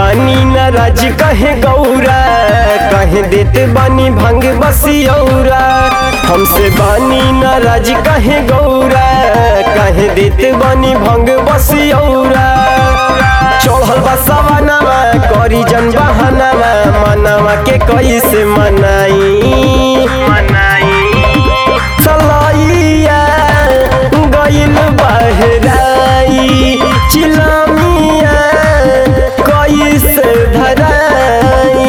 बानी नाराज कहे गौरा कहे देते बानी भांग बसियौरा हमसे बानी नाराज कहे गौरा कहे देते बानी भांग बसियौरा चढ़ल बा सवानामा करी जन बहानामा मनावा के कैसे मनाई चलैया गइल बहराई चिलमिया कैसे धराई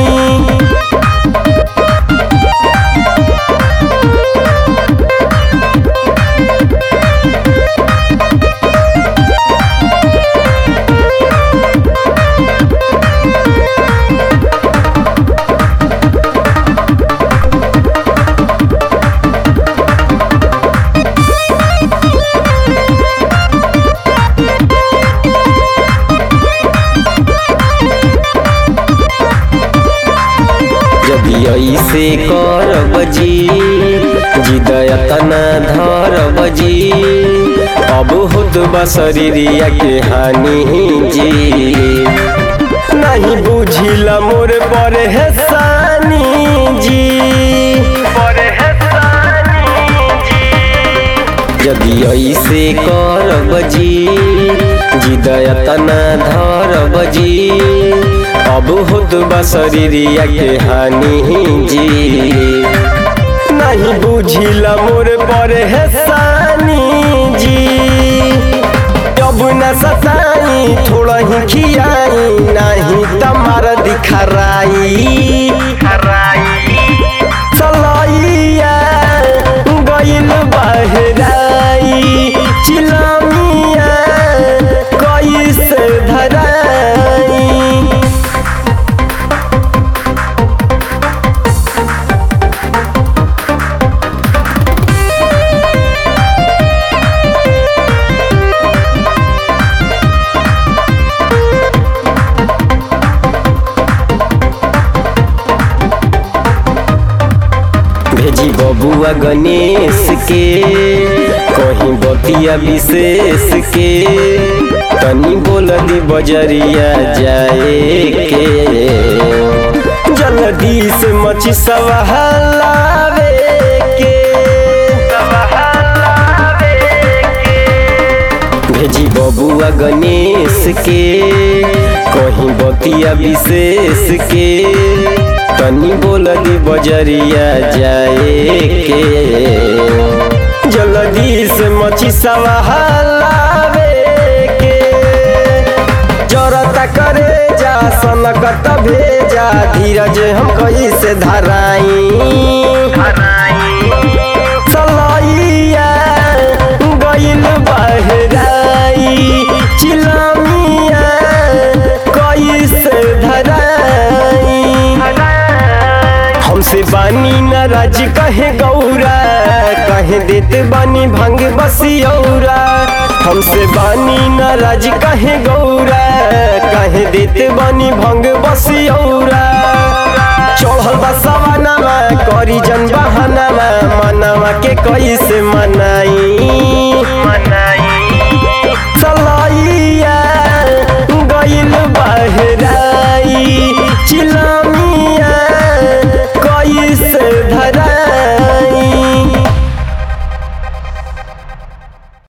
जदि ऐसे करब जी जिदयतना धरब जी अब होत बा शरीरिया के हानि जी नहीं बुझिला मोर पर है सानी जी यदि ऐसे करब जी जिदयतना धरब जी अब होत बा शरीरिया के हानि जी नहीं बुझिला मोर पर है सानी जी अब न सताई थोड़ा ही खियाई नहीं तमार दिखराई चलैया गइल बहराई चिलमिया कैसे धराई भेजी बबुआ गणेश के कहीं बतिया विशेष के तनी बोल दी बजरिया जाए के जल्दी से मची सवालावे के भेजी बबुआ गणेश के कहीं बतिया विशेष के तनी बोल दी बजरिया जाए के जल्दी से मची सवालावे के जरता करे जा सनकत भेजा धीरज हम कैसे धराई चलैया गइल बहराई चिलमिया कैसे धराई हमसे बानी नाराज कहे गौरा कहे देते बानी भांग बसियौरा हमसे बानी नाराज कहे गौरा कहे देते बानी भांग बसियौरा चढ़ल बा सवानामा करी जन बहानामा मनावा के कैसे मना